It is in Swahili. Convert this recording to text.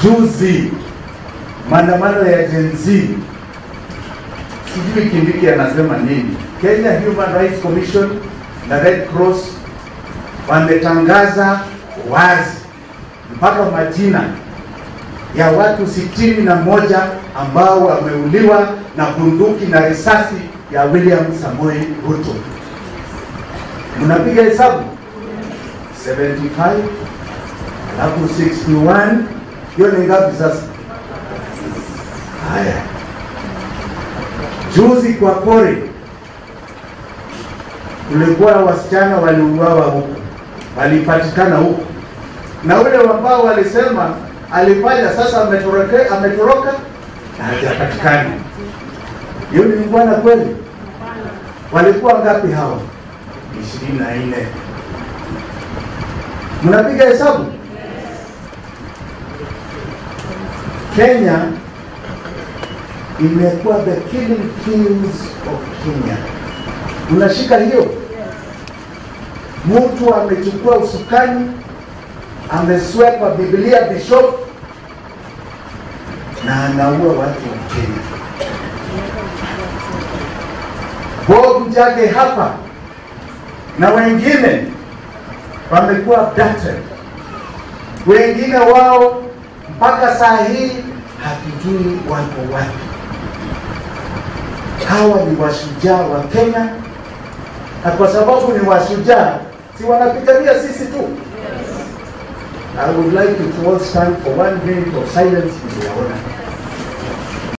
Juzi maandamano ya Gen Z, sijui Kindiki anasema nini. Kenya Human Rights Commission na Red Cross wametangaza wazi mpaka majina ya watu sitini na moja ambao wameuliwa na bunduki na risasi ya William Samoei Ruto. Mnapiga hesabu 75 alafu 61, hiyo ni ngapi sasa? Haya, juzi kwa Kori kulikuwa wasichana waliuawa huku, walipatikana huku, na ule ambao walisema alifanya sasa ametoroka, ametoroka na hajapatikana. Hiyo ni bwana kweli? Walikuwa ngapi hawa? ishirini na nne. Mnapiga hesabu? Kenya imekuwa the killing fields of Kenya. Unashika hiyo? Mtu amechukua usukani, ameswepa Biblia bishop na anaua watu wa Kenya. Bob Njage hapa na wengine wamekuwa abducted, wengine wao mpaka saa hii hatujui wako wapi. Hawa ni washujaa wa Kenya, na kwa sababu ni washujaa, si wanapigania sisi tu. I would like you to all stand for one minute of silence in their honor.